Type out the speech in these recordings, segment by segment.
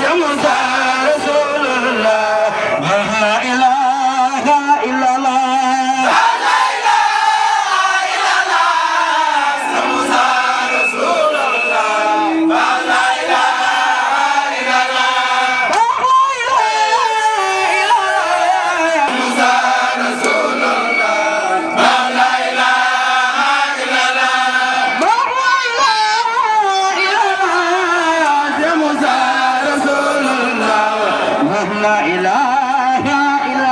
لا إله إلا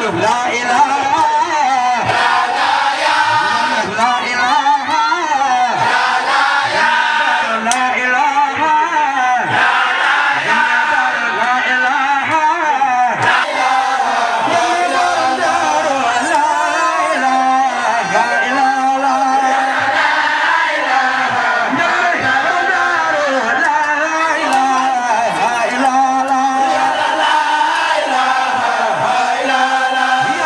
la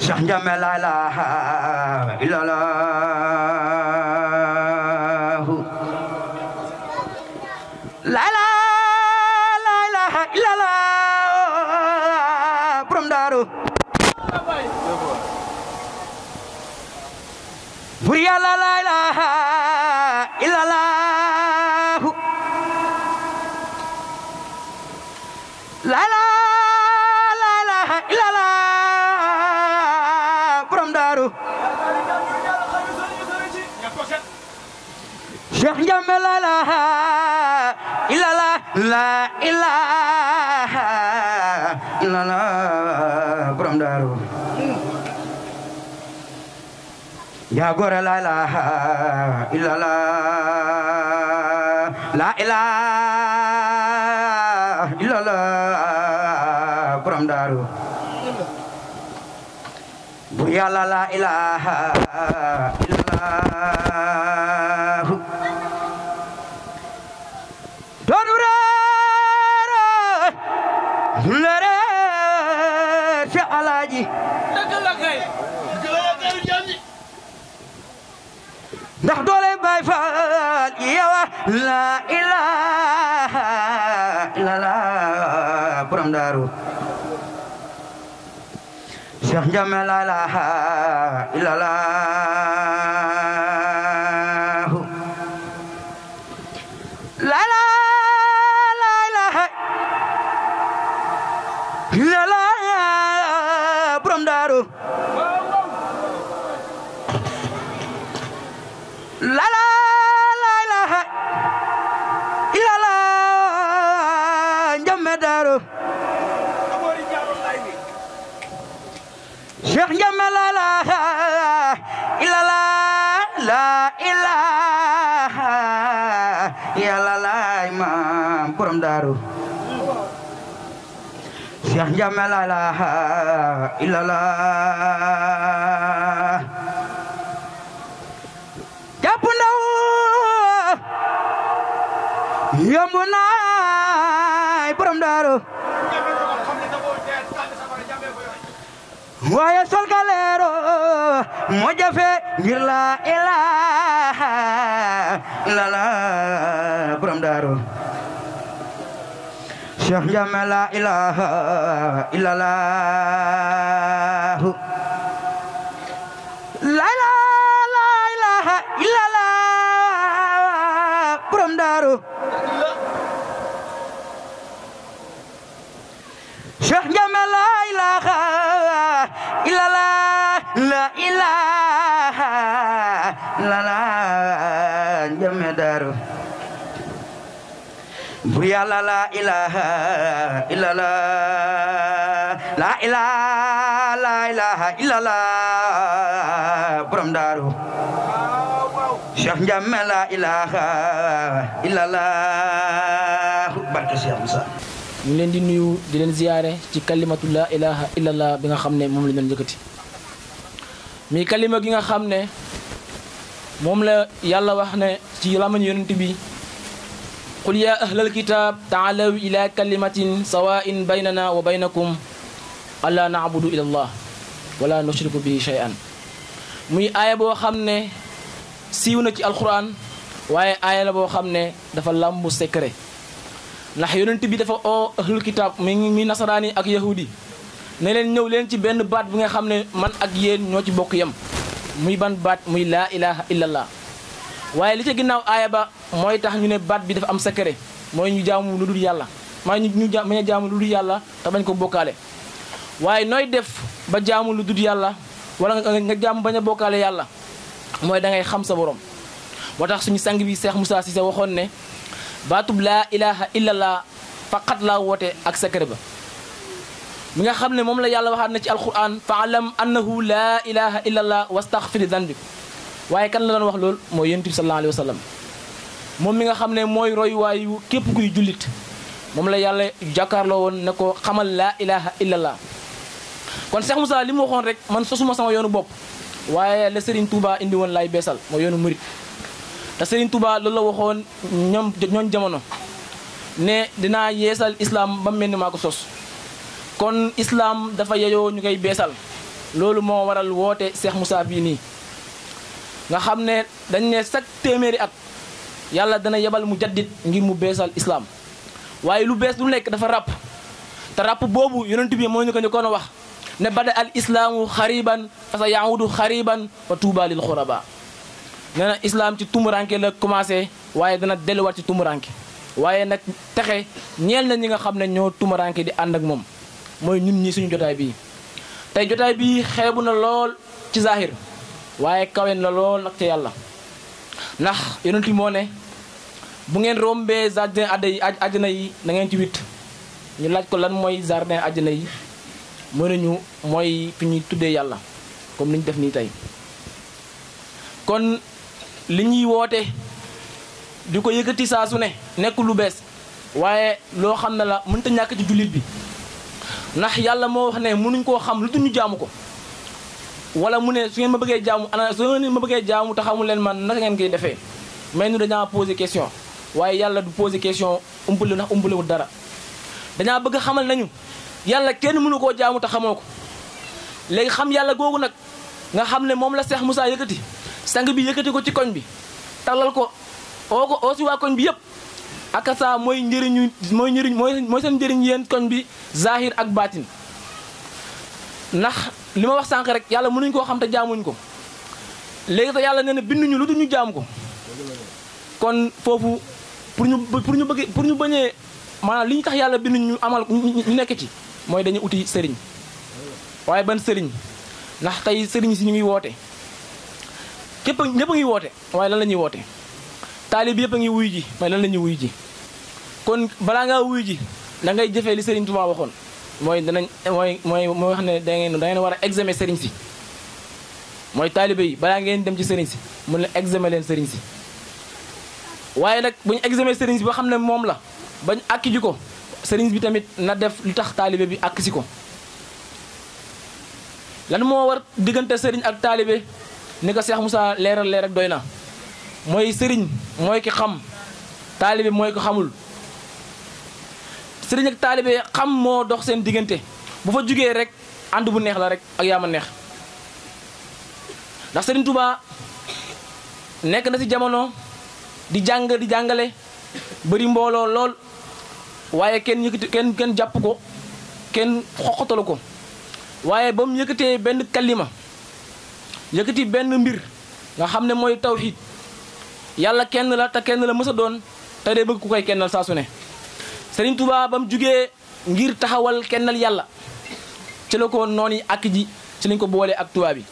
Cheikh Ndiamé la ilaha illallah la ilaha illallah borom daaru bur yàlla la ilaha illallah la ilaha illallah borom daaru Cheikh Ndiamé la ilaha illallah la ilaha illallah borom daaru yaa gore la ilaha illallah la ilaha illallah borom daaru bu yàlla la ilaha illallah doonu reere du leere ci alaaji ndax doole Baay Faal yawa la ilaha illallah borom daaru Cheikh Ndiamé la ilaha illallah la ilaha illallah borom daaru la la la ilaha illallah Ndiamé daaru Cheikh Ndiamé la ilaha illallah la ilaha illallah imam borom daaru Cheikh Ndiamé la ilaha illallah jàpp ndaw yomb naay borom daaru waaye sol ka leero moo jafe ngir la ilaha illallah borom daaru Cheikh Ndiamé la ilaha illallah la ilaha illallah borom daaru Cheikh Ndiamé la ilaha illallah la ilaha illallah Ndiamé daaru bur yàlla la ilaha illallah la ilaha la ilaha illallah borom daaru Cheikh Ndiamé la ilaha illallah barke Cheikh Moussa ñu ngi leen di nuyu di leen ziyaare ci kalimatu la ilaha illallah bi nga xam ne moom la ñu doon yëkkati mi kalima gi nga xam ne moom la yàlla wax ne ci lamañ yonent bi qul ya ahlal kitab taalaw ila kalimatin sawain baynana wa baynakum alla naabudu ila allah wala nushriku bihi shay'an muy aaya boo xam ne siiw na ci alquran waaye aaya la boo xam ne dafa làmbu secret ndax yonent bi dafa oo ahlul kitab mi mi nasaraani ak yahudi ne leen ñëw leen ci benn baat bi nga xam ne man ak yéen ñoo ci bokk yem muy ban baat muy laa ilaha illallah waaye li ca ginnaaw aaya ba mooy tax ñu ne baat bi dafa am secret mooy ñu jaamu lu dul yàlla maa ñu ñu bañ a jaamu lu dul yàlla te bañ ko bokkaale waaye nooy def ba jaamu lu dul yàlla wala nga jaamu bañ a bokkaale yàlla mooy da ngay xam sa borom moo tax suñu sang bi Cheikh Moussa Cissé waxoon ne baatub laa ilaha illallah faqat laa woote ak secret ba mi nga xam ne moom la yàlla waxaat na ci alquran fa alam annahu laa ilaha illallah wastaghfir danbik waaye kan la doon wax loolu mooy yonent bi sallallahu alayhi wa sallam moom mi nga xam ne mooy roy waayu képp kuy jullit moom la yàlla jàkkaarloo woon ne ko xamal laa ilaha illallah kon Cheikh Moussa li mu waxoon rek man sosuma sama yoonu bopp waaye la Serigne Touba indi woon laay beesal mooy yoonu murit te Serigne Touba loolu la waxoon ñoom ñooñ jamono ne dinaa yeesal islam ba mel ni maa ko sos kon islam dafa yeyoo ñu koy beesal loolu moo waral woote Cheikh Moussa bii nii nga xam ne dañ ne chaque téeméeri at yàlla dana yebal mu jaddit ngir mu beesal islam waaye lu bees lu nekk dafa ràpp te ràpp boobu yonent bi moo ñu ko njëkkoon a wax ne bada al islaamu xariban fa sa yahudu xariban wa tuuba lil xuraba nee na islam ci tumuranke la commencé waaye dana delluwaat ci tumuranke waaye nag texe ñeel na ñi nga xam ne ñoo tumuranke di ànd ak moom mooy ñun ñi suñu jotaay bii tey jotaay bii xeebu na lool ci zahir waaye kawen la lool nag ca yàlla ndax yonent bi moo ne bu ngeen rombee jardin adda yi àjjana yi na ngeen ci witt ñu laaj ko lan mooy jardin àjjana yi mën nañu mooy fi ñuy tuddee yàlla comme ni ñu def nii tey kon li ñuy woote di ko yëkkati saa su ne nekk lu bees waaye loo xam ne la mënta ñàkk ci jullit bi ndax yàlla moo wax ne mënuñ koo xam lu ñu jaamu ko wala mu ne su ngeen ma bëggee jaamu ana su ngeen ma bëggee jaamu te xamul leen man naka ngeen koy defee mais ñu dañaa posé question waaye yàlla du posé question umpale ndax umpalewul dara dañaa bëgg xamal nañu yàlla kenn mënu koo jaamu te xamoo ko léegi xam yàlla googu nag nga xam ne moom la Cheikh Moussa yëkkati sang bi yëkkati ko ci koñ bi talal ko oo ko oo si waa koñ bi yëpp ak saa mooy njëriñu mooy njëriñ mooy mooy seen njëriñ yéen koñ bi zahir ak baatin ndax li ma wax sànq rek yàlla mënuñ koo xam te jaamuñ ko léegi te yàlla nee na binduñu lu dul ñu jaam ko kon foofu pour ñu pour ñu bëgg pour ñu bañee maanaam li ñu tax yàlla binduñ ñu amal ñu nekk ci mooy dañu uti sëriñ waaye ban sëriñ ndax tey sëriñ si ñu ngi woote képp ñëpp a ngi woote waaye lan la ñuy woote taalib yëpp a ngi wuy ji waaye lan la ñuy wuy ji kon balaa ngaa wuy ji da ngay jëfee li sëriñ Tuubaa waxoon mooy danañ mooy mooy mooy wax ne da ngeen da ngeen war a examen sëriñ si mooy taalibe yi balaa ngeen dem ci sëriñ si mun la examen leen sëriñ si waaye nag bu ñu examen sëriñ si ba xam ne moom la bañ àkki ji ko sëriñ bi tamit na def lu tax taalibe bi àkk si ko lan moo war diggante sëriñ ak taalibe ni ko Cheikh Moussa leeral leer ak doy na mooy sëriñ mooy ki xam taalibe mooy ko xamul sëriñ ak taalibe xam moo dox seen diggante bu fa jugee rek ànd bu neex la rek ak yaa ma neex ndax sëriñ Touba nekk na ci jamono di jàng di jàngale bëri mbooloo lool waaye kenn yëkkati kenn kenn jàpp ko kenn xoqatalu ko waaye ba mu yëkkatee benn kalima yëkkati benn mbir nga xam ne mooy tawxiid yàlla kenn la te kenn la mës a doon te day bëgg ku koy kennal saa su ne Sëriñ Tuubaa ba mu jugee ngir taxawal kennal yàlla ci la ko noonu yi ak ji ci lañ ko boolee ak tubaab bi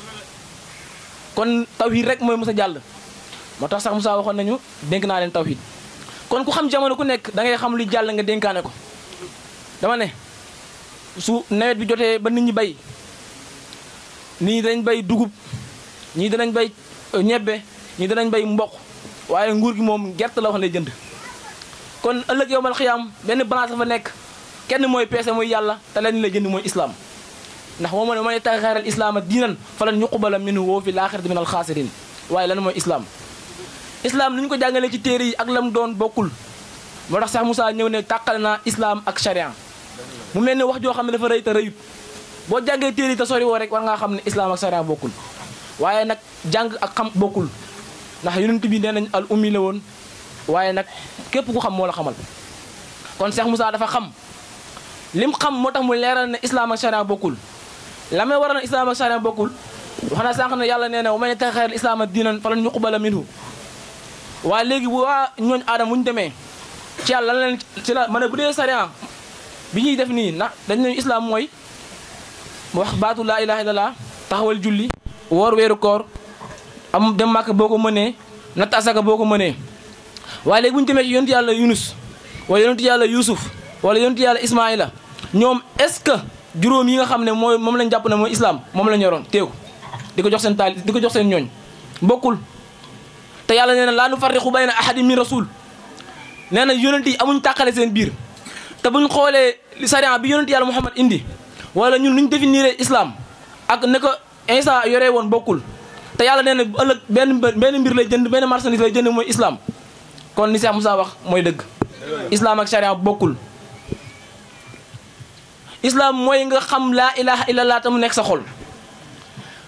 kon tawxiid rek mooy mës a jàll moo tax sax Moussa waxoon nañu dénk naa leen tawxiid kon ku xam jamono ku nekk da ngay xam lu jàll nga dénkaane ko dama ne su nawet bi jotee ba nit ñi bay nii danañ bay dugub ñii danañ bay ñebbe ñii danañ bay mboq waaye nguur gi moom gerte la wax lay jënd kon ëllëg yow mal xiyaam benn balance fa nekk kenn mooy peese mooy yàlla te leen la jënd mooy islam ndax moo ma ne man tax xeeral islaama diinan falan yuqbala minhu woo fi laaxirati min alxaasirin waaye lan mooy islam islam ni ñu ko jàngalee ci téere yi ak lam doon bokkul moo tax sax Moussa ñëw ne tàqale naa islam ak sharia mu mel ne wax joo xam ne dafa rëy te rëyut boo jàngee téere yi te sori woo rek war ngaa xam ne islam ak sharia bokkul waaye nag jàng ak xam bokkul ndax yonent bi nee nañ al ummi la woon waaye nag képp ku xam moo la xamal kon Cheikh Moussa dafa xam lim xam moo tax mu leeral ne islam ak sharia bokkul la may waral ne islam ak sharia bokkul wax na sànq ne yàlla nee na wa man yattaxir islaama diinan falan yuqbala minhu waaye léegi bu waa ñooñ aadama bu ñu demee ci yàlla lan leen ci la ma ne bu dee sharia bi ñuy def nii na dañ ne islam mooy wax baatu laa ilaha illallah taxawal julli woor weeru koor am dem màkk boo ko mënee natt asaka boo ko mënee waaye léegi bu ñu demee ci yonent yàlla yunus wala yonent yàlla yusuf wala yonent yàlla ismaila ñoom est-ce que juróom yi nga xam ne mooy moom lañ jàpp ne mooy islam moom la ñoroon teew di ko jox seen taal di ko jox seen ñooñ bokkul te yàlla nee na laa nu farriqu bayna ahadin min rasul nee na yonent yi amuñ tàqale seen biir te buñ xoolee sariya bi yonent yàlla muhammad indi wala ñun nuñ définir islam ak ne ko Isa yoree woon bokkul te yàlla nee na ëllëg benn benn mbir lay jënd benn marchandise lay jënd mooy islam kon ni Cheikh Moussa wax mooy dëgg islam ak sariya bokkul islam mooy nga xam laa ilaha illallah te mu nekk sa xol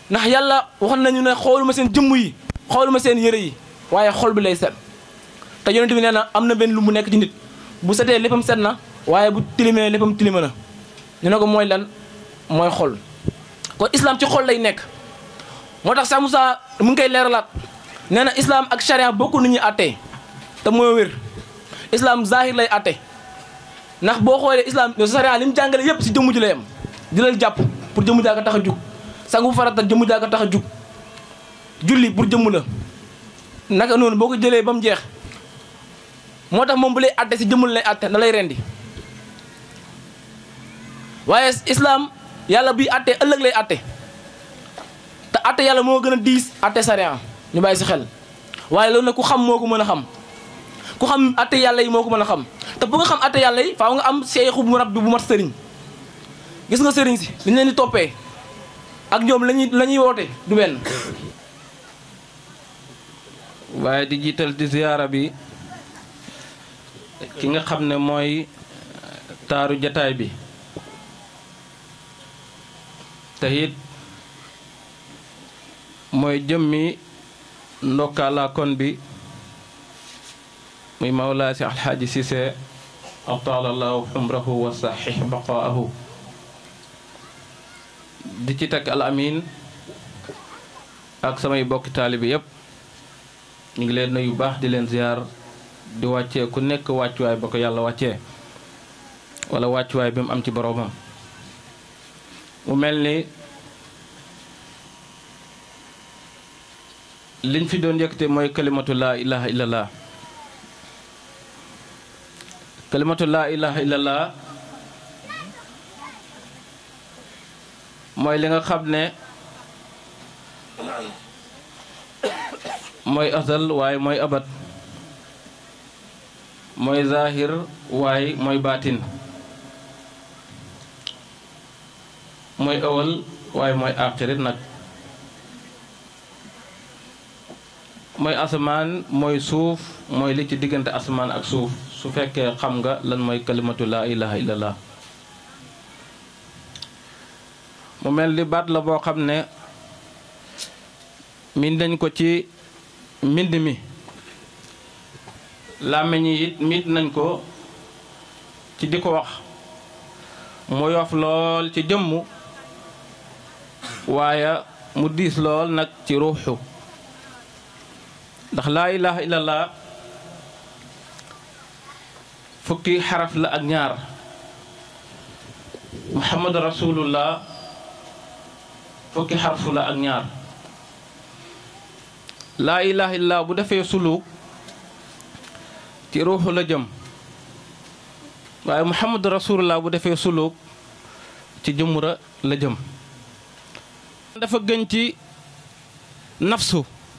ndax yàlla waxoon nañu ne xooluma seen jëmm yi xooluma seen yëre yi waaye xol bi lay set te yonent bi nee na am na benn lu mu nekk ci nit bu setee léppam set na waaye bu tilimee léppam tilima na ñu ne ko mooy lan mooy xol kon islam ci xol lay nekk moo tax sax Moussa mu ngi koy leeralaat nee na islam ak charia bokku nu ñuy àttee te mooy wér islam zahir lay àtte ndax boo xoolee islam charia li mu jàngale yépp si jëmm ji lay am di la jàpp pour jëmm jaa ko tax a jug sangu farata jëmm jaa ko tax a jug julli pour jëmm la naka noonu boo ko jëlee ba mu jeex moo tax moom bu lay àtte si jëmmul lay àtte da lay rendi waaye islam yàlla buy àtte ëllëg lay àtte te àtte yàlla moo gën a diis àtte sariya ñu bàyyi si xel waaye loolu nag ku xam moo ko mën a xam ku xam àtte yàlla yi moo ko mën a xam te bu nga xam àtte yàlla yi faaw nga am seexu bu rab bi bu mat sëriñ gis nga sëriñ si li ñu leen di toppee ak ñoom lañuy la ñuy woote du benn waaye di jiital di ziyaara bi ki nga xam ne mooy taaru jataay bi te it mooy jëmmi ndokkaala kon bi muy mawlaa si alxaaji Cissé ataalallahu xumrahu wa saxix baqaahu di ci teg al amin ak samay bokki taalibi yépp ñu ngi leen nuyu baax di leen ziar di wàccee ku nekk wàccuwaay ba ko yàlla wàccee wala wàccuwaay bi mu am ci boroomam mu mel ni liñ fi doon yëkkate mooy kalimatu laa ilaha illallah kalimatu laa ilaha illallah mooy li nga xam ne mooy asal waaye mooy abat mooy zahir waaye mooy baatin mooy awal waaye mooy axirit nag mooy asamaan mooy suuf mooy li ci diggante asamaan ak suuf su fekkee xam nga lan mooy kalimatu laa ilaha illallah mu mel ni baat la boo xam ne min dañ ko ci mbind mi làmmiñ yi it mit nañ ko ci di ko wax mu yof lool ci jëmm waaye mu diis lool nag ci ruuxu ndax laa ilaha illallah fukki xaraf la ak ñaar muhammadu rasulullah fukki xarfu la ak ñaar laa ilaha illallah bu defee suluk ci ruuxu la jëm waaye muhammadu rasulullah bu defee suluk ci jëmmura la jëm dafa gën ci nafsu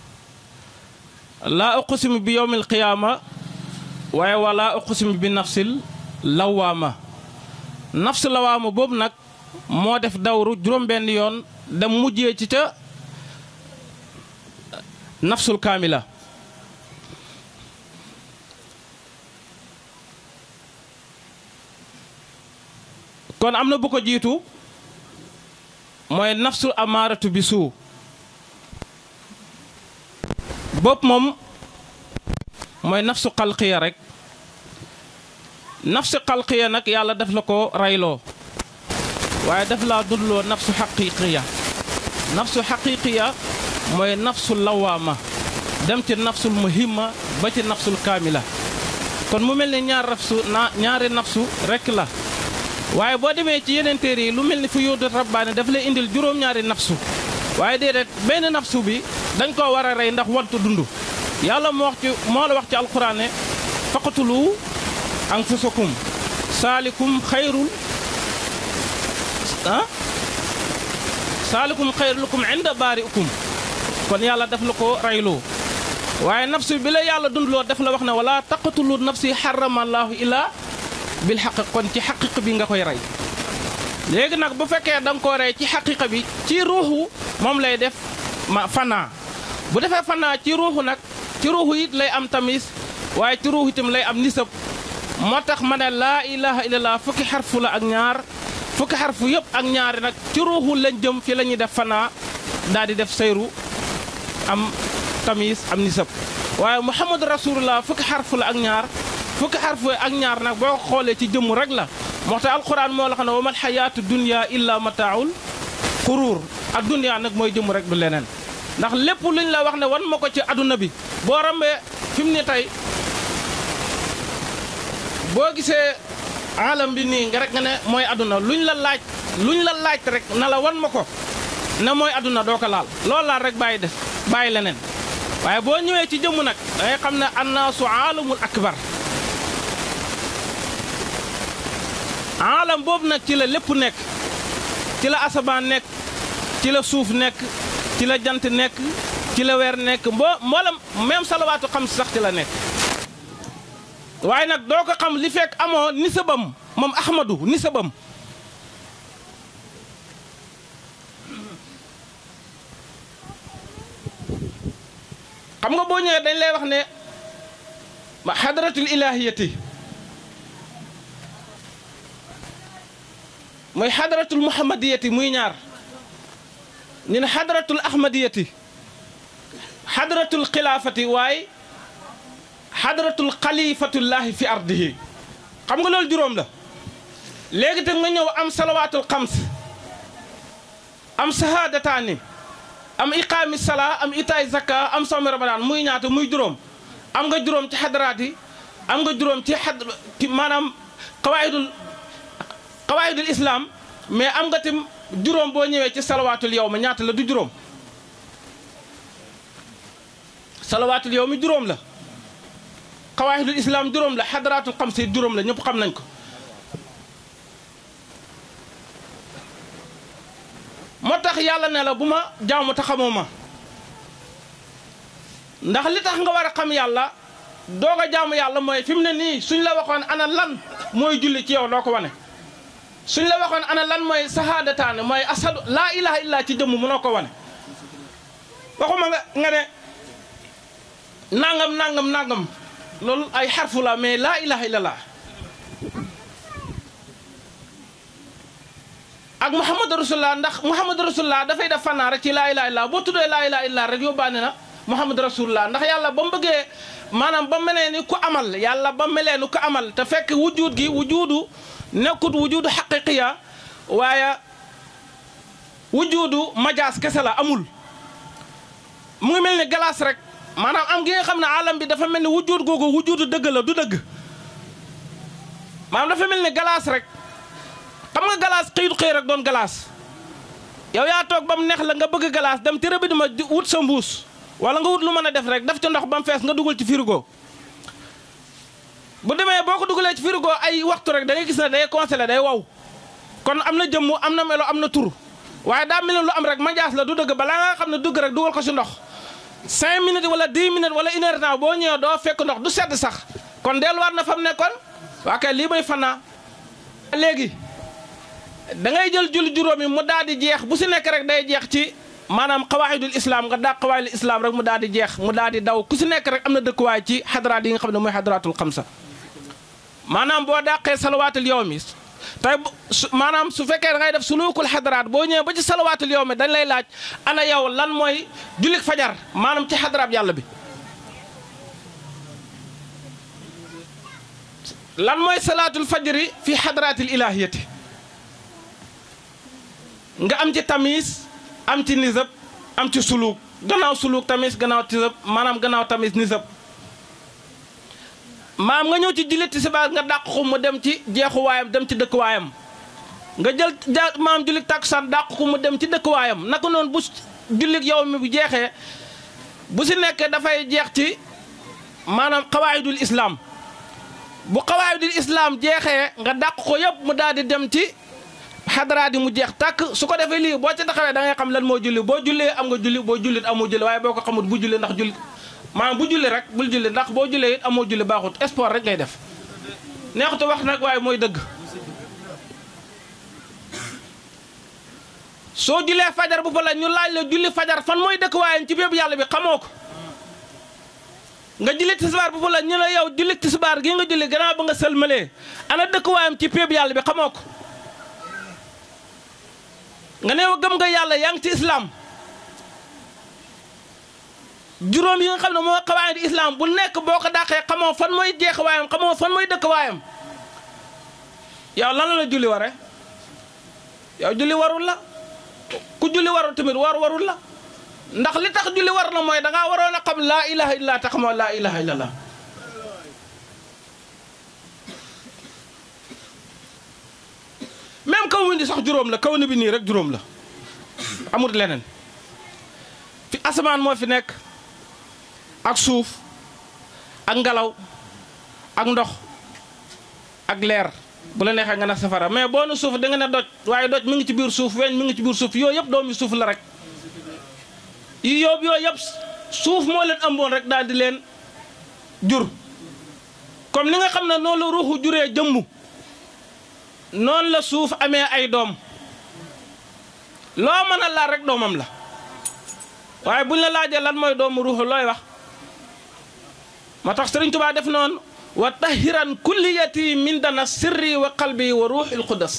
laa uqsimu bi yowmil qiyaama waaye wala uqsimu bi nafsil lawaama nafsu lawaama boobu nag moo def dawru juróom-benn yoon dem mujjee ci ca nafsul kaamila kon am na bu ko jiitu mooy nafsul amaaratu bi suu bopp moom mooy nafsu xalqiya rek nafsu xalqiya nag yàlla def la ko rayloo waaye def laa dundloo nafsu xaqiqiya nafsu xaqiqiya mooy nafsu lawaama dem ci nafsul muhimma ba ci nafsul kaamila kon mu mel ni ñaar nafsu na ñaari nafsu rek la waaye boo demee ci yeneen téere yi lu mel ni fu yóodu rabbaane daf lay indil juróom-ñaari nafsu waaye déedéet benn nafsu bi dañ koo war a rey ndax wantu dund yàlla moo wax ci moo la wax ci alquran ne faqatulu anfusakum saalikum xayrul ah saalikum xayrukum inda baariukum kon yàlla daf la ko reyloo waaye nafsu bi la yàlla dundloo daf la wax ne wala taqatulu nafsi xarama allahu illa bil xaq kon ci xaqiq bi nga koy rey léegi nag bu fekkee da nga koo rey ci xaqiqa bi ci ruuxu moom lay def ma fanaa bu defee fanaa ci ruuxu nag ci ruuxu it lay am tamis waaye ci ruuxu itam lay am nisab moo tax ma ne laa ilaha illallah fukki xarfu la ak ñaar fukki xarfu yëpp ak ñaari nag ci ruuxu lañ jëm fi la ñuy def fanaa daal di def sayru am tamis am nisab waaye muhammadu rasulullah fukki xarf la ak ñaar fukki xarf ak ñaar nag boo ko xoolee ci jëmm rek la moo tax alquran moo la xam ne wa mal xayaatu dunya illa mataaul xuruur ak dunya nag mooy jëmm rek du leneen ndax lépp luñ la wax ne wan ma ko ci aduna bi boo rambee fi mu ne tey boo gisee alam bi nii nga rek nga ne mooy aduna luñ la laaj luñ la laaj rek na la wan ma ko ne mooy aduna doo ko laal loolu laal rek bàyyi def bàyyi leneen waaye boo ñëwee ci jëmm nag da ngay xam ne annaasu aalamul akbar aalam boobu nag ci la lépp nekk ci la asamaan nekk ci la suuf nekk ci la jant nekk ci la weer nekk mbo mboolam même salawaatu xam sax ci la nekk waaye nag doo ko xam li fekk amoo nisabam moom ahmadu nisabam xam nga boo ñëwee dañ lay wax ne ma xadratul ilahiyati mooy xadratul muhammadiyati muy ñaar ñu ne xadratul ahmadiyati xadratul xilaafati waaye xadratul xalifatullahi fi ardihi xam nga loolu juróom la léegi te nga ñëw am salawaatul xams am sahaadataani am iqaami salaa am itaay zakka am sawmi ramadan muy ñaata muy juróom am nga juróom ci xadaraat yi am nga juróom ci xad maanaam qawaidul qawaidul islam mais am nga tim juróom boo ñëwee ci salawaatul yow ma ñaata la du juróom salawaatul yow mi juróom la qawaidul islam juróom la xadaraatul xamsi juróom la ñëpp xam nañ ko moo tax yàlla ne la bu ma jaamu te xamoo ma ndax li tax nga war a xam yàlla doog a jaamu yàlla mooy fi mu ne nii suñ la waxoon ana lan mooy julli ci yow doo ko wane suñ la waxoon ana lan mooy sahaadataane mooy asadu laa ilaha illa ci jëmm mënoo ko wane waxuma nga nga ne nangam nangam nangam loolu ay xarfu la mais laa ilaha illallah ak muhammad rasulullah ndax muhammad rasulullah dafay def fannaa rek ci laa ilaha illallah boo tuddee laa ilaha illallah rek yóbbaane na muhammad rasulullah ndax yàlla ba mu bëggee maanaam ba melee ni ku amal yàlla ba melee ni ku amal te fekk wujud gi wujudu nekkut wujudu xaqiqiya waaye wujudu majaas kese la amul mu ngi mel ni galaas rek maanaam am gi nga xam ne alam bi dafa mel ni wujud googu wujudu dëgg la du dëgg maanaam dafa mel ni galaas rek xam nga galaas xëyut xëy rek doon galaas yow yaa toog ba mu neex la nga bëgg galaas dem ci rëbbi ma wut sa mbuus wala nga wut lu mën a def rek def ci ndox ba mu fees nga dugal ci frigo bu demee boo ko dugalee ci frigo ay waxtu rek da ngay gis ne day congelé day wow kon am na jëmm am na melo am na tur waaye daa mel ne lu am rek majaas la du dëgg balaa nga xam ne dugg rek dugal ko si ndox 5 minutes wala 10 minutes wala une heure temps boo ñëwee doo fekk ndox du sedd sax kon delluwaat na fa mu nekkoon waa kay lii may fanaa léegi da ngay jël julli juróomi mu daal di jeex bu si nekk rek day jeex ci maanaam xawaayidul islam nga daa xawaayidul islam rek mu daal di jeex mu daal di daw ku si nekk rek am na dëkkuwaay ci xadaraat yi nga xam ne mooy xadaraatul xamsa maanaam boo dàqee salawaatul yow mi tey maanaam su fekkee da ngay def sulukul xadaraat boo ñëwee ba ci salawaatul yow mi dañ lay laaj ana yow lan mooy jullik fajar maanaam ci xadaraat yàlla bi lan mooy salaatul fajri fi xadaraatil ilahiyati nga am ci tamis am ci nisab am ci suluk gannaaw suluk tamis gannaaw tisab maanaam gannaaw tamis nisab maam nga ñëw ci jullit tisbaar nga dàq ko mu dem ci jeexuwaayam dem ci dëkkuwaayam nga jël ja maam jullit takkusaan dàq ko mu dem ci dëkkuwaayam naka noonu bu jullit yow mi bu jeexee bu si nekk dafay jeex ci maanaam xawaayidul islam bu xawaayidul islam jeexee nga dàq ko yëpp mu daal di dem ci xadaraat yi mu jeex tàkk su ko defee lii boo ci taxawee da ngay xam lan moo julli boo jullee am nga julli boo jullit amoo julli waaye boo ko xamut bu julli ndax julli maanaam bu julli rek bul julli ndax boo jullee it amoo julli baaxut sport rek ngay def neexutu wax nag waaye mooy dëgg soo jullee fajar bu fa la ñu laaj la julli fajar fan mooy dëkk waayam ci bépp yàlla bi xamoo ko nga julli tisbaar bu fa la ñu ne yow julli tisbaar gi nga julli gannaaw ba nga sëlmalee ana dëkk waayam ci bépp yàlla bi xamoo ko nga ne gëm nga yàlla yaa ngi ci islam juróom yi nga xam ne moo xawaayid islam bu nekk boo ko dàqee xamoo fan mooy jeex waayam xamoo fan mooy dëkk waayam yow lan la la julli ware yow julli warul la ku julli warul tamit war warul la ndax li tax julli war la mooy dangaa waroon a xam laa ilaha illa tax moo laa ilaha illallah même kaw wi di sax juróom la kaw ni bi nii rek juróom la amul leneen fi asamaan moo fi nekk ak suuf ak ngelaw ak ndox ak leer bu la neexee nga ne safara mais boo ne suuf da nga ne doj waaye doj mi ngi ci biir suuf weñ mi ngi ci biir suuf yooyu yëpp doomi suuf la rek yi yóbbu yooyu yëpp suuf moo leen ëmboon rek daal di leen jur comme ni nga xam ne noonu la ruuxu juree jëmmu noonu la suuf amee ay doom loo mën a laal rek doomam la waaye buñ la laajee lan mooy doomu ruuxu looy wax moo tax Sëriñ Tuubaa def noonu wa tahiran kulliyati min dana sirri wa qalbi wa ruuxil qudas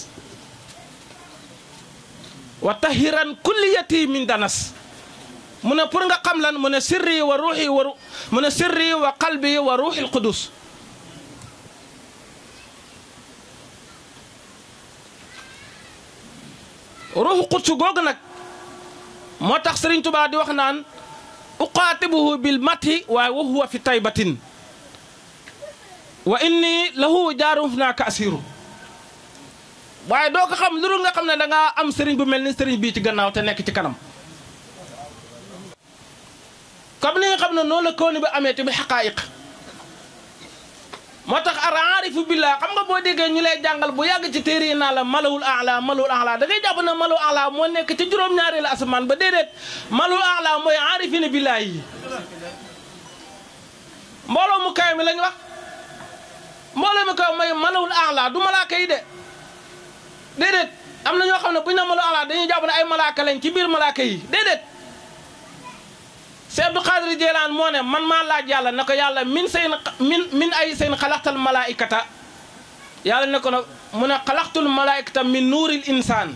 wa tahiran kulliyati min danas mu ne pour nga xam lan mu ne sirri wa ruuxi wa mu ne sirri wa qalbi wa ruuxil qudus ruuxu qudsu googu nag moo tax Sëriñ Tuubaa di wax naan uqaatibuhu bil mati waaye wa huwa fi taybatin wa inni lahu jaarum naa ka asiru waaye doo ko xam lu dul nga xam ne da ngaa am sëriñ bu mel ni sëriñ bii ci gannaaw te nekk ci kanam comme ni nga xam ne noonu la kaw ni bi amee te bi xaqaayiq moo tax araarifu billah xam nga boo déggee ñu lay jàngal bu yàgg ci téere yi naa la malawul ala malawul ala da ngay jàpp ne malawul ala moo nekk ci juróom-ñaari la asamaan ba déedéet malawul ala mooy aarifina billah yi mbooloo mu kaw mi lañ wax mbooloo mi kaw mooy malawul ala du malaaka yi de déedéet am na ñoo xam ne bu ñu ne malawul ala dañuy jàpp ne ay malaaka lañ ci biir malaaka yi déedéet Seex Abdu Xaadir Jeelaan moo ne man maa laaj yàlla ne ko yàlla min seen min min ay seen xalaxtal malaayikata yàlla ne ko nag mu ne xalaxtul malaayikata min nuuril insaan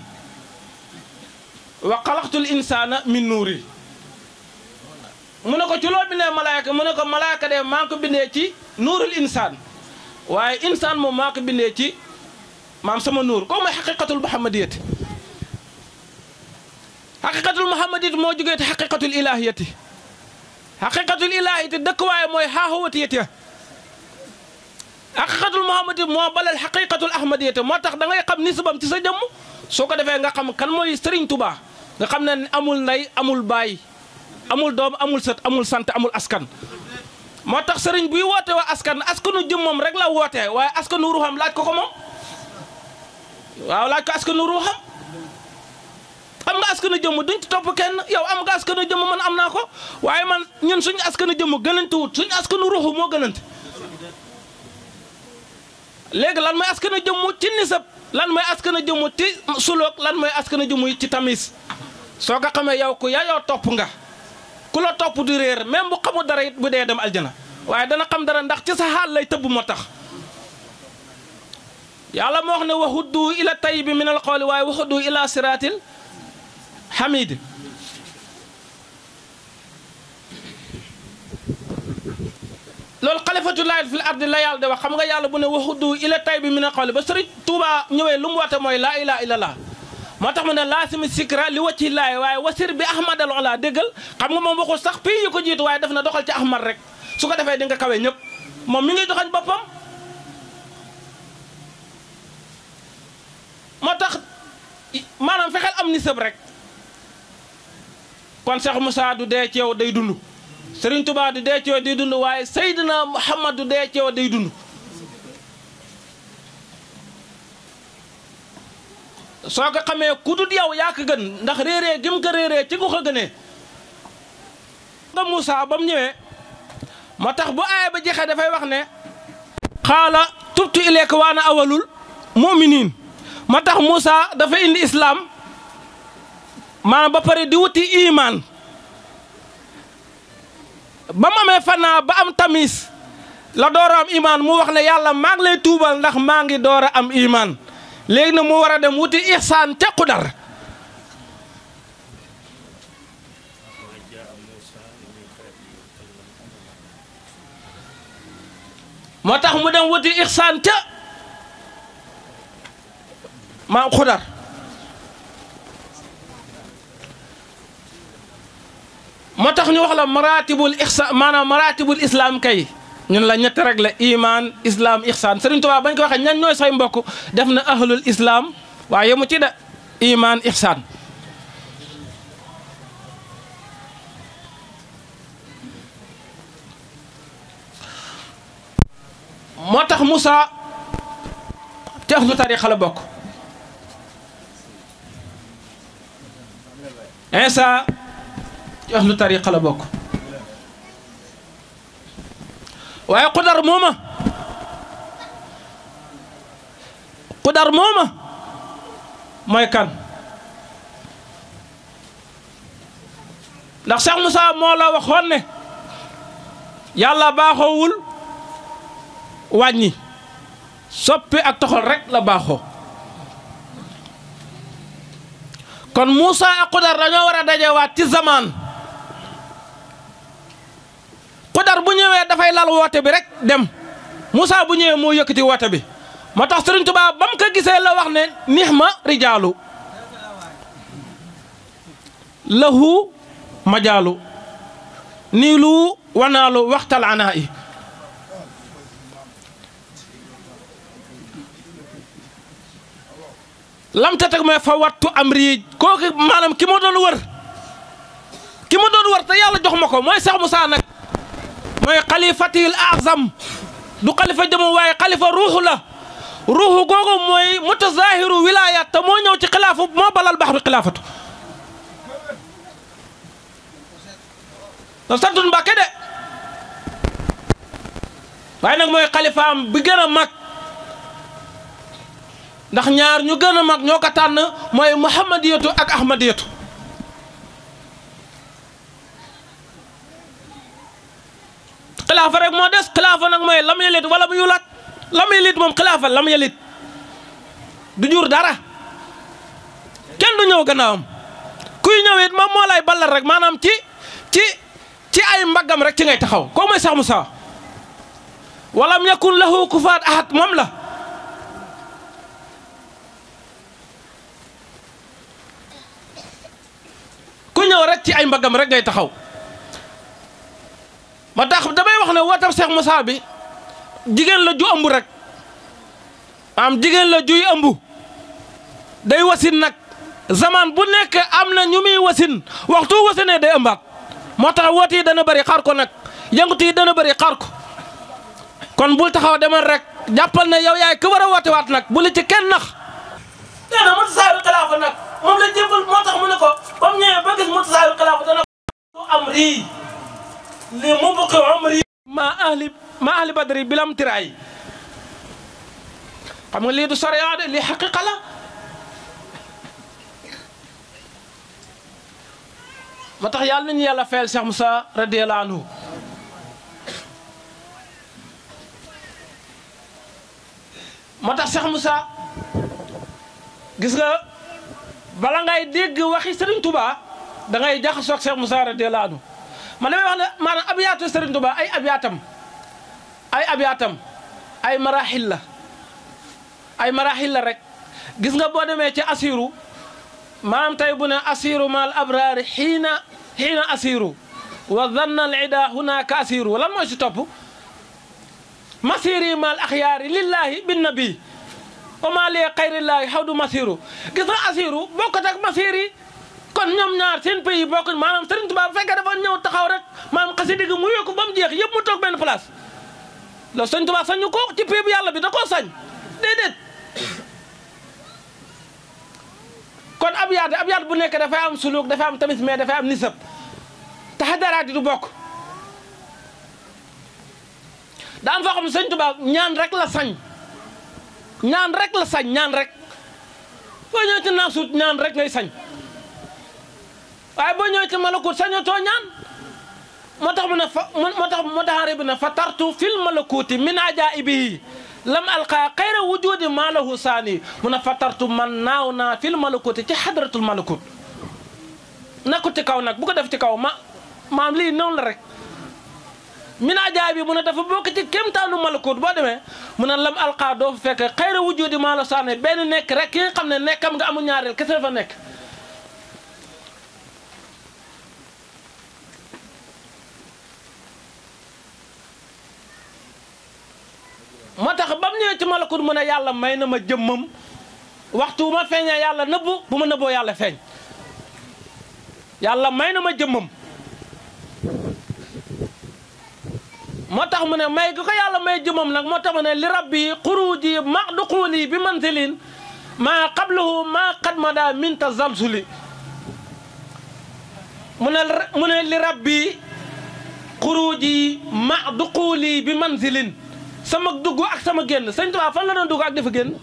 wa xalaxtul insaana min nuuri mu ne ko ci loo bindee malaayika mu ne ko malaayika de maa ngi ko bindee ci nuuril insaan waaye insaan moom maa ko bindee ci maam sama nuur kooku mooy xaqiqatul muhammadiyati xaqiqatul muhammadiyati moo jógee te xaqiqatul ilahiyati xaqiqatul ilahiyati dëkkuwaay mooy xaaxawatiyati xaqiqatul muhammadiyati moo balal xaqiqatul ahmadiyati moo tax da ngay xam nisbam ci sa jëmm soo ko defee nga xam kan mooy Serigne Touba nga xam ne amul ndey amul baay amul doom amul sët amul sant amul askan moo tax sëriñ buy woote waa askan askanu jëmmam rek la woote waaye askanu ruuxam laaj ko ko moom waaw laaj ko askanu ruuxam am nga askanu jëmm duñ ci topp kenn yow am nga askanu jëmm man am naa ko waaye man ñun suñu askanu jëmm gënante wut suñu askanu ruuxu moo gënante léegi lan mooy askanu jëmm ci nisab lan mooy askanu jëmm ci suloog lan mooy askanu jëmm ci tamis soo ko xamee yow ku yayoo topp nga ku la topp di réer même bu xamul dara it bu dee dem aljana waaye dana xam dara ndax ci sa xaal lay tëbb moo tax yàlla moo wax ne waxuddu ila tayyibi min al qawli waaye waxuddu ila siratil hamid loolu xalifatullahi fil ardi la yàlla de wax xam nga yàlla bu ne waxuddu ila tayyibi min al qawli ba sëriñ Tuuba ñëwee lu mu woote mooy laa ilaha illallah moo tax mu ne laasimi sikra li wacci laay waaye wasir bi ahmad al ola déggal xam nga moom waxul sax pii yu ko jiitu waaye def na doxal ci ahmad rek su ko defee di nga kawe ñëpp moom mi ngi doxañ boppam moo tax maanaam fexeel am ni sëb rek kon Cheikh Moussa du dee ci yow day dund Serigne Touba du dee ci yow day dund waaye Seydina Muhammad du dee ci yow day dund soo ko xamee ku dut yow yaa ko gën ndax réeree gim ko réeree ci gu ko gënee nga Moussa ba mu ñëwee moo tax bu aaya ba jeexee dafay wax ne xaala tubtu ilayka wa ana awalul mu'minin moo tax Moussa dafa indi islam maanaam ba pare di wuti iman ba mu amee fanaa ba am tamis la door a am iman mu wax ne yàlla maa ngi lay tuubal ndax maa ngi door a am iman léegi nag mu war a dem wuti ihsaan ca Qudar moo tax mu dem wuti ixsaan ca maam xudar moo tax ñu wax la maratibul ixsaan maanaam maratibul islam kay ñun la ñett rek la iman islam ixsaan Sëriñ Tuubaa bañ ko waxee ñan ñooy say mbokk def na ahlul islam waaye yemu ci da iman ixsaan moo tax Moussa ci ahlu tariqa la bokk Insa ci ahlu tariqa la bokk waaye Qudar mooma Qudar mooma mooy kan ndax Cheikh Moussa moo la waxoon ne yàlla baaxoowul wàññi soppi ak toxal rek la baaxoo kon Moussa ak Qudar dañoo war a dajewaat ci zamaan Qudar bu ñëwee dafay lal woote bi rek dem Moussa bu ñëwee moo yëkkati woote bi moo tax Sëriñ Tuubaa ba mu ko gisee la wax ne nixma rijaalu lahu majaalu niilu wanaalu waxtal anaa i lam ta teg mooy fa wattu am rii kooku maanaam ki ma doon wër ki ma doon wër te yàlla jox ma ko mooy Cheikh Moussa nag mooy xalifatil azam du xalifa jëmu waaye xalifa ruuxu la ruuxu googu mooy mutazahiru wilayat te moo ñëw ci xilaafu moo balal bax bi xilaafatu da santun Mbàkke de waaye nag mooy xalifaam bi gën a mag ndax ñaar ñu gën a mag ñoo ko tànn mooy muhammadiyatu ak ahmadiyatu xilaafa rek moo des xilaafa nag mooy lam yelit wala mu yulat lam yelit moom xilaafa lam yelit du jur dara kenn du ñëw gannaawam kuy ñëw it moom moo lay ballal rek maanaam ci ci ci ay mbaggam rek ci ngay taxaw koo mooy Cheikh Moussa walam yakun lahu kufaat ahad moom la ku ñëw rek ci ay mbaggam rek ngay taxaw ma tax damay wax ne wootam Cheikh Moussa bi jigéen la ju ëmb rek am jigéen la juy ëmb day wasin nag zaman bu nekk am na ñu muy wasin waxtu wasinee day ëmbaat moo tax woote yi dana bëri xaar ko nag yëngutu yi dana bëri xaar ko kon bul taxaw demal rek jàppal ne yow yaay ku war a woote waat nag bu li ci kenn nax nee na mutasaawiru xilaafa nag moom la jébbal moo tax mu ne ko ba mu ñëwee ba gis mutasaawiru xilaafa dana ko am rii li mu bukki am rii ma ahli ma ahli badri bilam tiraay xam nga lii du sariya de lii xaqiqa la moo tax yàlla nañu yàlla fayal Cheikh Moussa radiyallahu anhu moo tax Cheikh Moussa gis nga bala ngay dégg waxi Serigne Touba da ngay jaxasoo ak Cheikh Moussa radiyallahu anhu man damay wax ne maanaam abiyaatu Serigne Touba ay abiyaatam ay abiyaatam ay marahil la ay marahil la rek gis nga boo demee ci asiru maanaam tey bu ne asiru maal abraari xiina xiina asiru wa zanna al ida hunaka asiru lan mooy si topp masiri maal axyaari lillahi bin nabi wa maa lee xayrillaahi xaw du masiru gis nga asiru bokkut ak masiri kon ñoom ñaar seen pays bokkuñ maanaam Serigne Touba bu fekkee dafa ñëw taxaw rek maanaam xasida gi mu yokku ba mu jeex yëpp mu toog benn place loolu Serigne Touba sañu ko ci pays bu yàlla bi da koo sañ déedéet kon ab yaat ab yaat bu nekk dafay am suluk dafay am tamis mais dafay am nisab taxadaraat yi du bokk daa am foo xam ne sëñ Tuubaa ñaan rek la sañ ñaan rek la sañ ñaan rek boo ñëwee ci naasuut ñaan rek ngay sañ waaye boo ñëwee ci malakut sañatoo ñaan moo tax mu ne fa moo tax moo tax bi ne fa tartu fil malakuti min ajaibihi lam alqa xayra wujudi maa lahu saani mu ne fa tartu man naaw naa fil malakuti ci xadratul malakut nakku ci kaw nag bu ko def ci kaw ma maam lii noonu la rek min ajaay bi mu ne dafa bokk ci kéemtaanu malakut boo demee mu ne lam alqaa doo fa fekk xayra wujudi maa la saane benn nekk rek ki nga xam ne nekkam nga amul ñaareel kese dafa nekk moo tax ba mu ñëwee ci malakut mu ne yàlla may na ma jëmmam waxtu bu ma feeñee yàlla nëbbu bu ma nëbboo yàlla feeñ yàlla may na ma jëmmam moo tax mu ne may gi ko yàlla may jëmmam nag moo tax mu ne li rabbi xuruuji maxduquuli bi manzilin maa qablahu maa qad mada min tazalzuli mu ne mu ne li rabbi xuruuji maxduquuli bi manzilin sama dugg ak sama génn sëñ Tuubaa fan la doon dugg ak dafa génn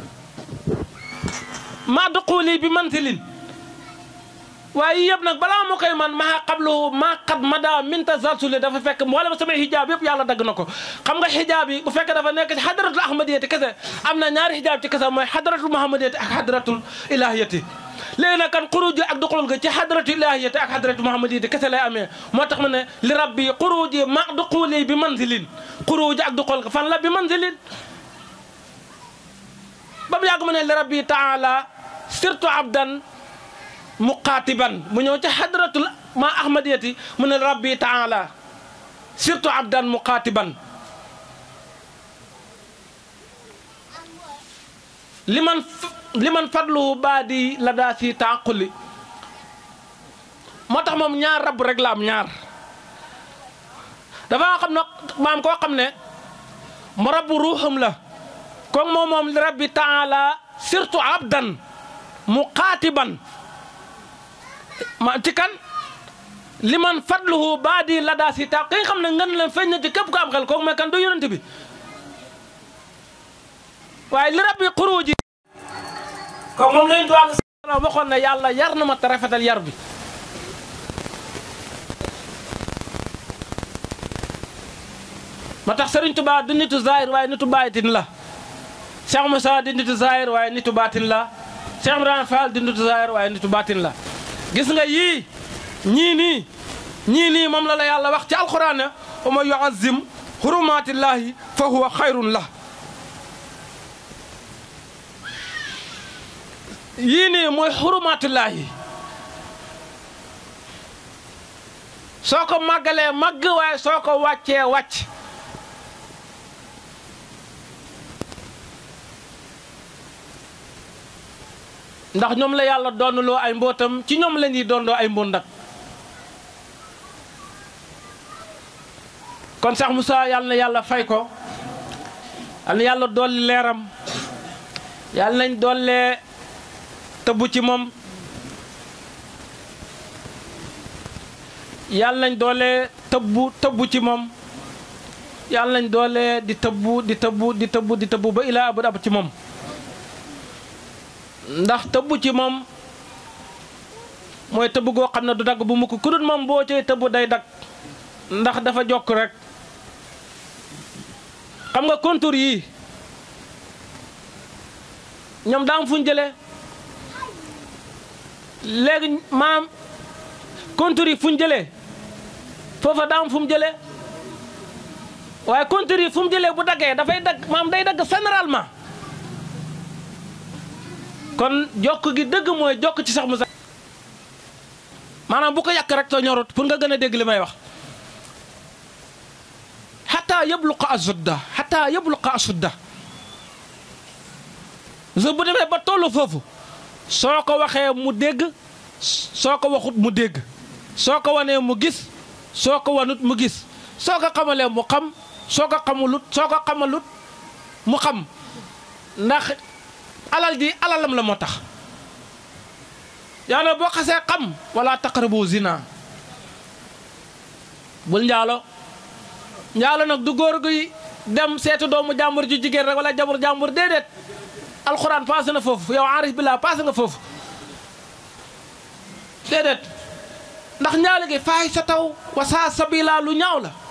maxduquuli bi manzilin waaye yëpp nag balaa ma koy man maa xablu maa xat mada minta zalsuli dafa fekk wala sama xijaab yëpp yàlla dagg na ko xam nga xijaab yi bu fekkee dafa nekk ci xadaratul ahmadiyati kese am na ñaari xijaab ci kese mooy xadaratul muhammadiyati ak xadaratul ilahiyati léegi nag kan xuruji ak duxulul ga ci xadaratul ilahiyati ak xadaratul muhammadiyati kese lay amee moo tax ma ne li rabbi xuruji ma duxuli bi manzilin xuruji ak duxul ga fan la bi manzilin ba mu yàgg ma ne li rabbi taala surtout abdan muqaatiban mu ñëw ci hadratul ma ahmadiyati mu ne rabbi taala surtout abdan muqaatiban liman liman fadluhu baadi la daa si taaquli moo tax moom ñaar rab rek la am ñaar dafa xam ne maam koo xam ne mu rabbu ruuxam la kon moom moom li rabbi taala surtout abdan muqaatiban ma ci kan li man fadluhu baadi la daa si taa ki nga xam ne ngan leen feeñ na ci képp ko am xel kooku mooy kan du yonent bi waaye li rabbi xuruuji kooku moom lañu doon salaam waxoon ne yàlla yar na ma te rafetal yar bi ma tax Sëriñ Tuubaa di nitu zahir waaye nitu baatin la Cheikh Moussa di nitu zahir waaye nitu baatin la Cheikh Ibrahima Fall di nitu zahir waaye nitu baatin la gis nga yii ñii nii ñii nii moom la la yàlla wax ci alquran ne wa man yuazim hurumatillahi fa huwa xayrun la yii nii mooy hurumatillahi soo ko màggalee màgg waaye soo ko wàccee wàcc ndax ñoom la yàlla doonuloo ay mbootam ci ñoom la ñuy doonloo ay mboot nag kon sax Moussa yàlla na yàlla fay ko yàlla na yàlla dolli leeram yàlla nañ dollee tëbbu ci moom yàlla nañ doolee tëbbu tëbbu ci moom yàlla nañ doolee di tëbbu di tëbbu di tëbbu di tëbbu ba ilaa abad ab ci moom ndax tëbb ci moom mooy tëbb goo xam ne du dagg bu mukk ku dul moom boo cay tëbb day dagg ndax dafa jokk rek xam nga contour yii ñoom daam fu ñu jëlee léegi maam contour yi fu ñu jëlee foofa daam fu mu jëlee waaye contour yi fu mu jëlee bu daggee dafay dagg maam day dagg généralement kon jokk gi dëgg mooy jokk ci sax mu sax maanaam bu ko yàq rek te ñorut pour nga gën a dégg li may wax xataa yabluqa asudda xataa yabluqa asudda so bu demee ba tollu foofu soo ko waxee mu dégg soo ko waxut mu dégg soo ko wanee mu gis soo ko wanut mu gis soo ko xamalee mu xam soo ko xamulut soo ko xamalut mu xam ndax alal ji alalam la moo tax yàlla boo xasee xam wala taqrabu zina bul njaalo njaalo nag du góor guy dem seetu doomu jàmbur ju jigéen rek wala jabur jàmbur déedéet alxuraan passé na foofu yow arif billah passé nga foofu déedéet ndax njaalo gi faay sa taw wa saa sabila lu ñaaw la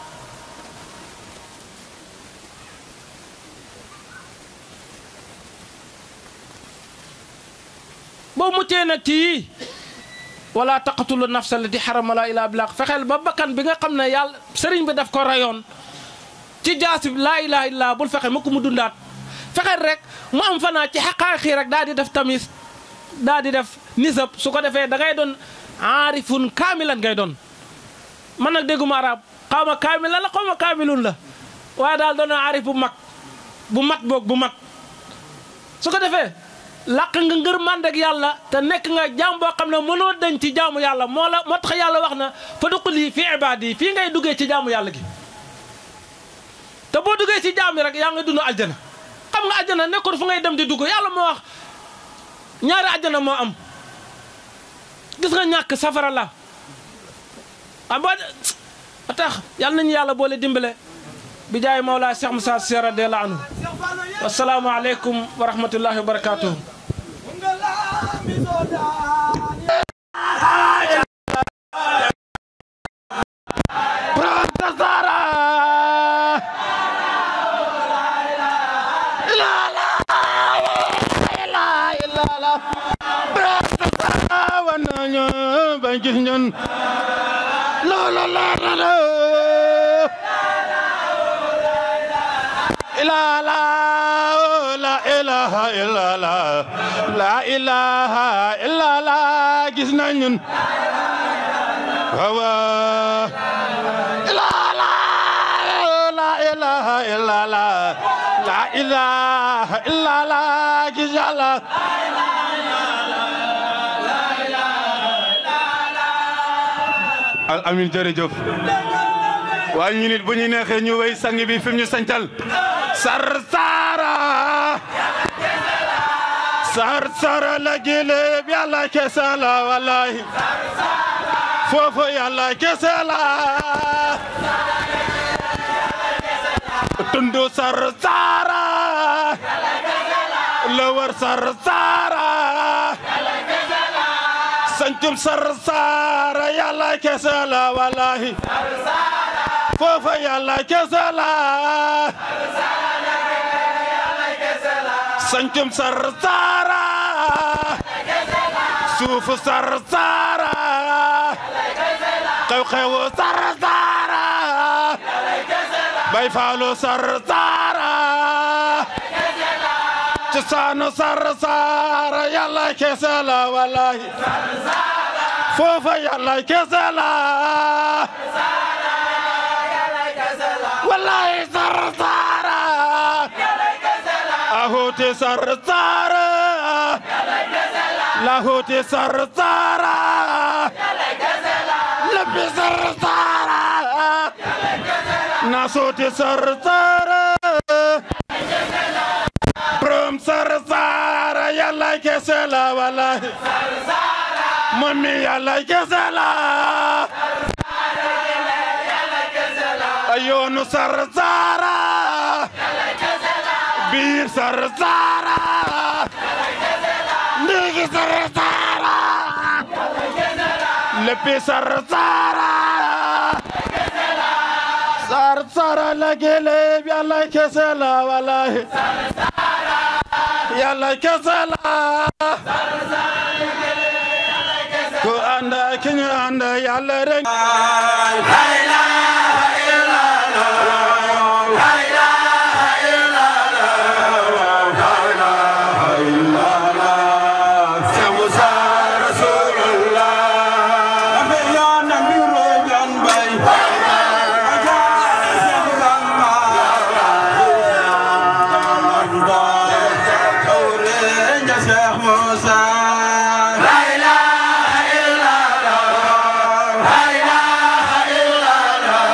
boo muccee nag ci yii wala taqatulu nafsa allati harama la ilaa bilaq fexeel ba bakkan bi nga xam ne yàlla sëriñ bi daf ko rayoon ci jaasi laa ilaha illa bul fexe mukk mu dundaat fexeel rek mu am fanaa ci xaqaaxi rek daal di def tamis daal di def nisab su ko defee da ngay doon aarifun kaamilan ngay doon man nag dégguma arab xaw ma kaamila la xaw ma kaamilun la waaye daal doon na aarif bu mag bu mat boog bu mat su ko defee làq nga ngër màndek yàlla te nekk nga jaam boo xam ne mënoo dañ ci jaamu yàlla moo la moo tax yàlla wax na fa duquli fi ibaadi yi fii ngay duggee ci jaamu yàlla gi te boo duggee ci jaam yi rek yaa ngi dund aljana xam nga aljana nekkul fu ngay dem di dugg yàlla moo wax ñaari aljana moo am gis nga ñàkk safara la ah boo a tax yàlla nañu yàlla boole dimbale bi jaay Mawlaa Cheikh Moussa Cissé radiyallaahu anhu wasalaamu aleykum wa rahmatullahi wa barakaatuhu la la la ilaha illa la la ilaha illa la gis nañ ñun waaw la la la ilaha illa la la ilaha illa la gis yàlla al amin jërëjëf waaye ñu nit bu ñu neexee ñu wéy sang bi fi mu ñu sancal sar sara sar sara la gile bi yàlla kese la wallahi foofu yàlla kese la tundu sar sara la war sar sara sancum sar sara yàlla kese la wallahi foofa yàlla kese la sancum sar sara suufu sar sara xew-xewu sar sara bay faalu sar sara cosaanu sar sara yàlla kese la wallahi foofa yàlla kese la wallahi sar sara ahote sar sara lahote sar sara lebbi sar sara nasote sar sara prom sar sara yàlla kese la wallahi mami yàlla kese la yoonu sar sara biir sar sara ndigi sar sara leppi sar sara sar sara la gele yàlla kese la wallahi yàlla kese la ko anda ki ñu anda yàlla rek La ilaha illallah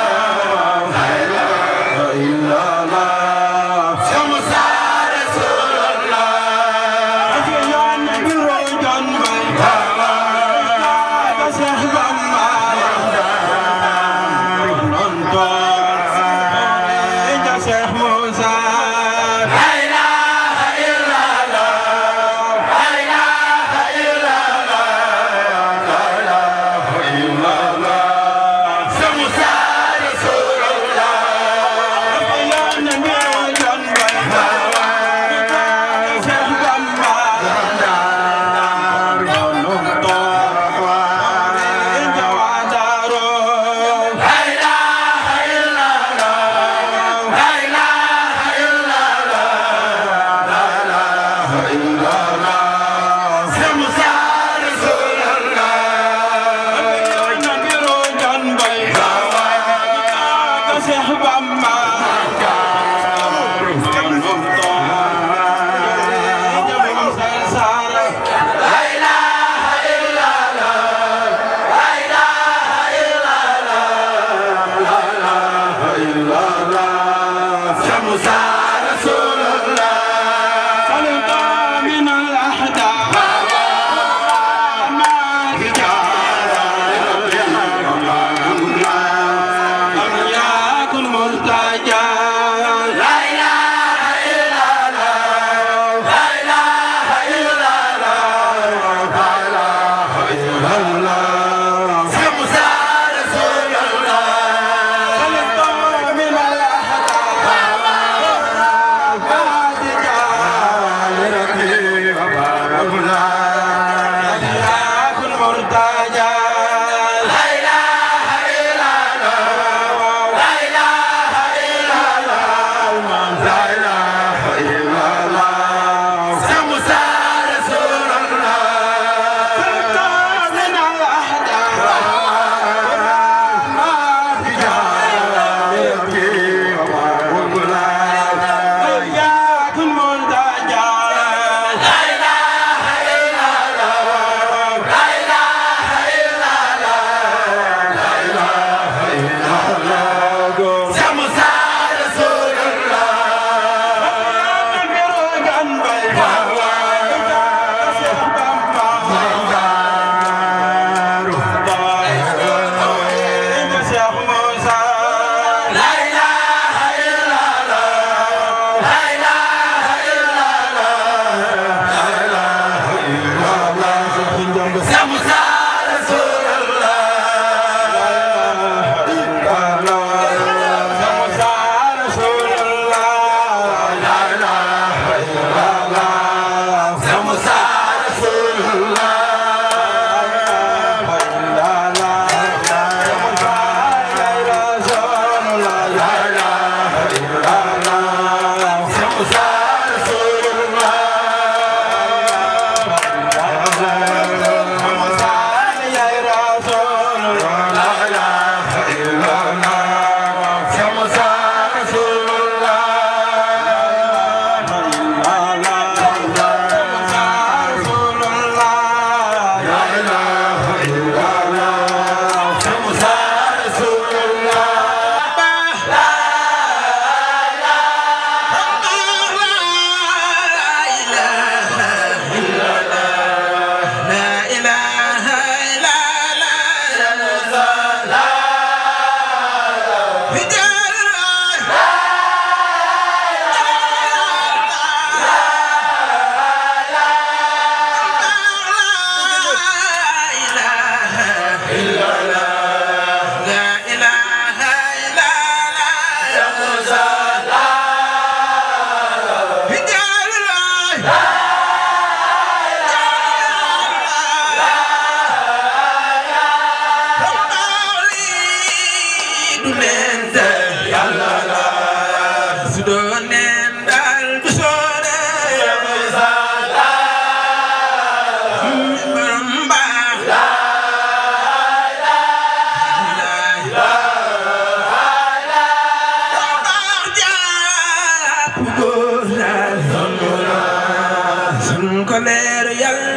ko leer yàlla